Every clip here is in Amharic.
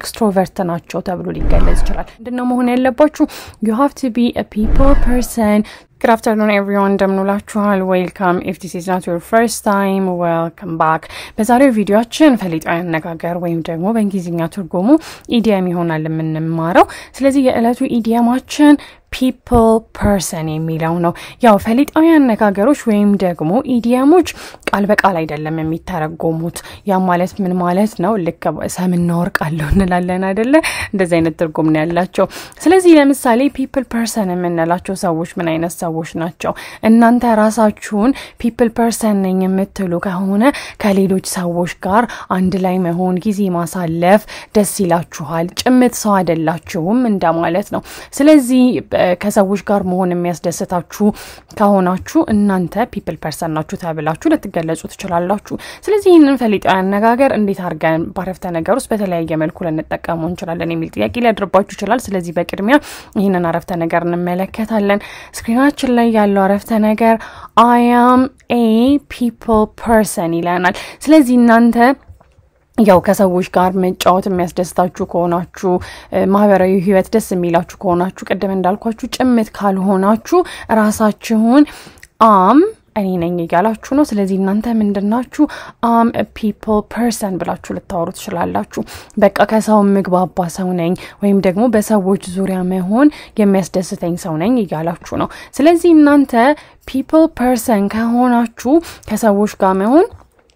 ኤክስትሮቨርት ናቸው ተብሎ ሊገለጽ ይችላል። ምንድነው መሆን ያለባችሁ? ዩ ሃቭ ቱ ቢ ፒፕል ፐርሰን Good afternoon everyone እንደምንውላችኋል ዌልካም ኢፍ ዲስ ኢዝ ናት ዮር ፈርስት ታይም ዌልካም ባክ በዛሬው ቪዲዮችን ፈሊጣዊ አነጋገር ወይም ደግሞ በእንግሊዝኛ ትርጉሙ ኢዲየም ይሆናል የምንማረው ስለዚህ የዕለቱ ኢዲየማችን ፒፕል ፐርሰን የሚለው ነው ያው ፈሊጣዊ አነጋገሮች ወይም ደግሞ ኢዲየሞች ቃል በቃል አይደለም የሚተረጎሙት ያ ማለት ምን ማለት ነው ልክ ሰምና ወርቅ አለው እንላለን አይደለ እንደዚህ አይነት ትርጉም ነው ያላቸው ስለዚህ ለምሳሌ ፒፕል ፐርሰን የምንላቸው ሰዎች ምን አይነት ሰዎች ናቸው እናንተ ራሳችሁን ፒፕል ፐርሰን ነኝ የምትሉ ከሆነ ከሌሎች ሰዎች ጋር አንድ ላይ መሆን ጊዜ ማሳለፍ ደስ ይላችኋል ጭምት ሰው አይደላችሁም እንደማለት ነው ስለዚህ ከሰዎች ጋር መሆን የሚያስደስታችሁ ከሆናችሁ እናንተ ፒፕል ፐርሰን ናችሁ ተብላችሁ ልትገለጹ ትችላላችሁ ስለዚህ ይህንን ፈሊጣዊ አነጋገር እንዴት አድርገን ባረፍተ ነገር ውስጥ በተለያየ መልኩ ልንጠቀሙ እንችላለን የሚል ጥያቄ ሊያድርባችሁ ይችላል ስለዚህ በቅድሚያ ይህንን አረፍተ ነገር እንመለከታለን ስክሪናችን ላይ ያለው አረፍተ ነገር አያም ኤ ፒፕል ፐርሰን ይለናል ስለዚህ እናንተ ያው ከሰዎች ጋር መጫወት የሚያስደስታችሁ ከሆናችሁ ማህበራዊ ህይወት ደስ የሚላችሁ ከሆናችሁ ቅድም እንዳልኳችሁ ጭምት ካልሆናችሁ ራሳችሁን አም እኔ ነኝ እያላችሁ ነው ስለዚህ እናንተ ምንድናችሁ አም ፒፕል ፐርሰን ብላችሁ ልታወሩ ትችላላችሁ በቃ ከሰው ምግባባ ሰው ነኝ ወይም ደግሞ በሰዎች ዙሪያ መሆን የሚያስደስተኝ ሰው ነኝ እያላችሁ ነው ስለዚህ እናንተ ፒፕል ፐርሰን ከሆናችሁ ከሰዎች ጋር መሆን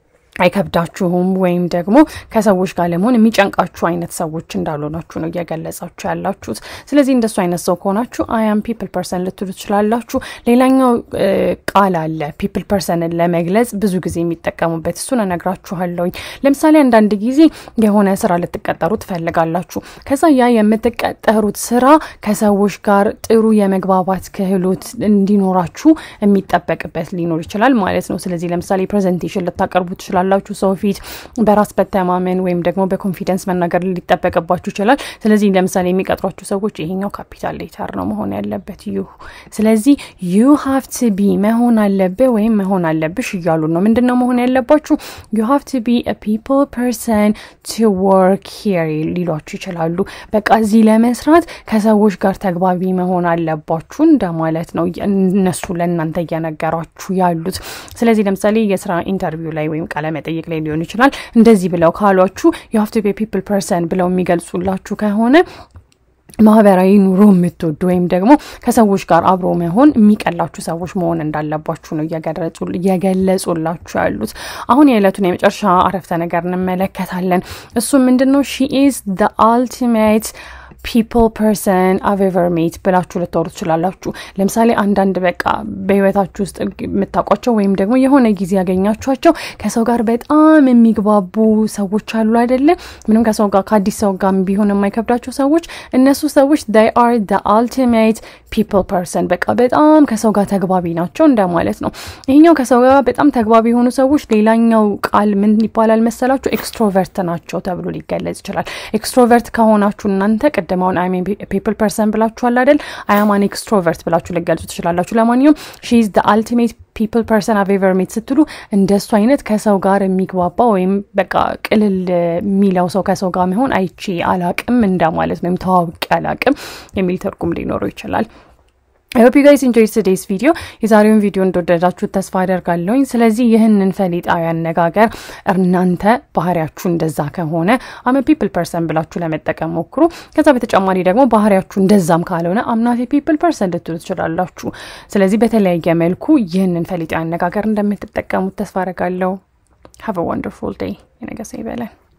አይከብዳችሁም ወይም ደግሞ ከሰዎች ጋር ለመሆን የሚጨንቃችሁ አይነት ሰዎች እንዳልሆናችሁ ነው እየገለጻችሁ ያላችሁት ስለዚህ እንደሱ አይነት ሰው ከሆናችሁ አያም ፒፕል ፐርሰን ልትሉ ትችላላችሁ ሌላኛው ቃል አለ ፒፕል ፐርሰንን ለመግለጽ ብዙ ጊዜ የሚጠቀሙበት እሱን እነግራችኋለሁኝ ለምሳሌ አንዳንድ ጊዜ የሆነ ስራ ልትቀጠሩ ትፈልጋላችሁ ከዛ ያ የምትቀጠሩት ስራ ከሰዎች ጋር ጥሩ የመግባባት ክህሎት እንዲኖራችሁ የሚጠበቅበት ሊኖር ይችላል ማለት ነው ስለዚህ ለምሳሌ ፕሬዘንቴሽን ልታቀርቡ ትችላል ትችላላችሁ ሰው ፊት በራስ በተማመን ወይም ደግሞ በኮንፊደንስ መናገር ሊጠበቅባችሁ ይችላል ስለዚህ ለምሳሌ የሚቀጥሯችሁ ሰዎች ይሄኛው ካፒታል ሌተር ነው መሆን ያለበት ዩ ስለዚህ ዩ ሀቭ ት ቢ መሆን አለብህ ወይም መሆን አለብሽ እያሉ ነው ምንድን ነው መሆን ያለባችሁ ዩ ሀቭ ት ቢ ፒፕል ፐርሰን ቱ ወርክ ሂር ሊሏችሁ ይችላሉ በቃ እዚህ ለመስራት ከሰዎች ጋር ተግባቢ መሆን አለባችሁ እንደማለት ነው እነሱ ለእናንተ እየነገሯችሁ ያሉት ስለዚህ ለምሳሌ የስራ ኢንተርቪው ላይ ወይም ቃለ መጠይቅ ላይ ሊሆን ይችላል እንደዚህ ብለው ካሏችሁ የሀፍቱ ፒፕል ፐርሰን ብለው የሚገልጹላችሁ ከሆነ ማህበራዊ ኑሮ የምትወዱ ወይም ደግሞ ከሰዎች ጋር አብሮ መሆን የሚቀላችሁ ሰዎች መሆን እንዳለባችሁ ነው እየገለጹላችሁ ያሉት አሁን የዕለቱን የመጨረሻ አረፍተ ነገር እንመለከታለን እሱ ምንድን ነው ሺ ኢዝ አልቲሜት ፒፕል ፐርሰን አቬቨር ሜት ብላችሁ ልታወሩ ትችላላችሁ ለምሳሌ አንዳንድ በቃ በህይወታችሁ ውስጥ የምታውቋቸው ወይም ደግሞ የሆነ ጊዜ ያገኛችኋቸው ከሰው ጋር በጣም የሚግባቡ ሰዎች አሉ አይደለ ምንም ከሰው ጋር ከአዲስ ሰው ጋር ቢሆን የማይከብዳቸው ሰዎች እነሱ ሰዎች ዳይ አር ደ አልቲሜት ፒፕል ፐርሰን በቃ በጣም ከሰው ጋር ተግባቢ ናቸው እንደማለት ነው ይሄኛው ከሰው ጋር በጣም ተግባቢ የሆኑ ሰዎች ሌላኛው ቃል ምን ይባላል መሰላችሁ ኤክስትሮቨርት ናቸው ተብሎ ሊገለጽ ይችላል ኤክስትሮቨርት ከሆናችሁ እናንተ ቅድማውን አይ ፒፕል ፐርሰን ብላችኋል አይደል አያማን ኤክስትሮቨርት ብላችሁ ልገልጹ ትችላላችሁ ለማንኛውም ሺዝ ደ አልቲሜት ፒፕል ፐርሰን አቬቨር ሜት ስትሉ እንደሱ አይነት ከሰው ጋር የሚግባባ ወይም በቃ ቅልል የሚለው ሰው ከሰው ጋር መሆን አይቼ አላቅም እንደማለት ነው ወይም ተዋውቂ አላቅም የሚል ትርጉም ሊኖረው ይችላል ሆፕ ዩ ጋይስ ኢንጆይ ቱዴይስ ቪዲዮ የዛሬውን ቪዲዮ እንደወደዳችሁት ተስፋ አደርጋለሁኝ ስለዚህ ይህንን ፈሊጣዊ አነጋገር እናንተ ባህሪያችሁ እንደዛ ከሆነ አመ ፒፕል ፐርሰን ብላችሁ ለመጠቀም ሞክሩ ከዛ በተጨማሪ ደግሞ ባህሪያችሁ እንደዛም ካልሆነ አምናት ፒፕል ፐርሰን ልትሉ ትችላላችሁ ስለዚህ በተለያየ መልኩ ይህንን ፈሊጣዊ አነጋገር እንደምትጠቀሙት ተስፋ አደርጋለሁ ሀቭ ወንደርፉል ዴይ የነገሰ ይበለን